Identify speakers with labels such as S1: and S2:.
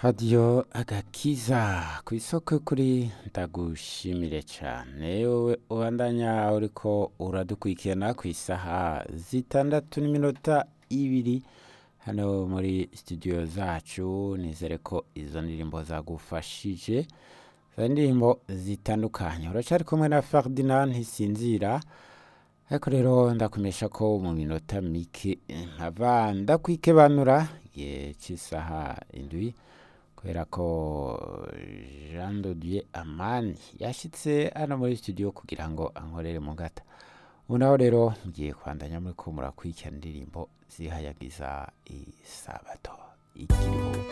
S1: radiyo agakiza ku isoko kuri ndagushimire cyane wowe ubandanya uriko uradukurikirana ku isaha zitandatu n'iminota ibiri hano muri studio zacu nizere ko izo ndirimbo zagufashije izo ndirimbo zitandukanye uracyari kumwe na Ferdinand ntisinzira ariko rero ndakumesha ko mu minota mike nkava ndakwikebanura igihe cy'isaha indwi kubera ko Jean de Dieu Amani yashyitse hano muri studio kugira ngo ankorere mu gata ubu naho rero mugiye kwandanya muri ko murakurikirana indirimbo zihayagiza isabato ikiruhuko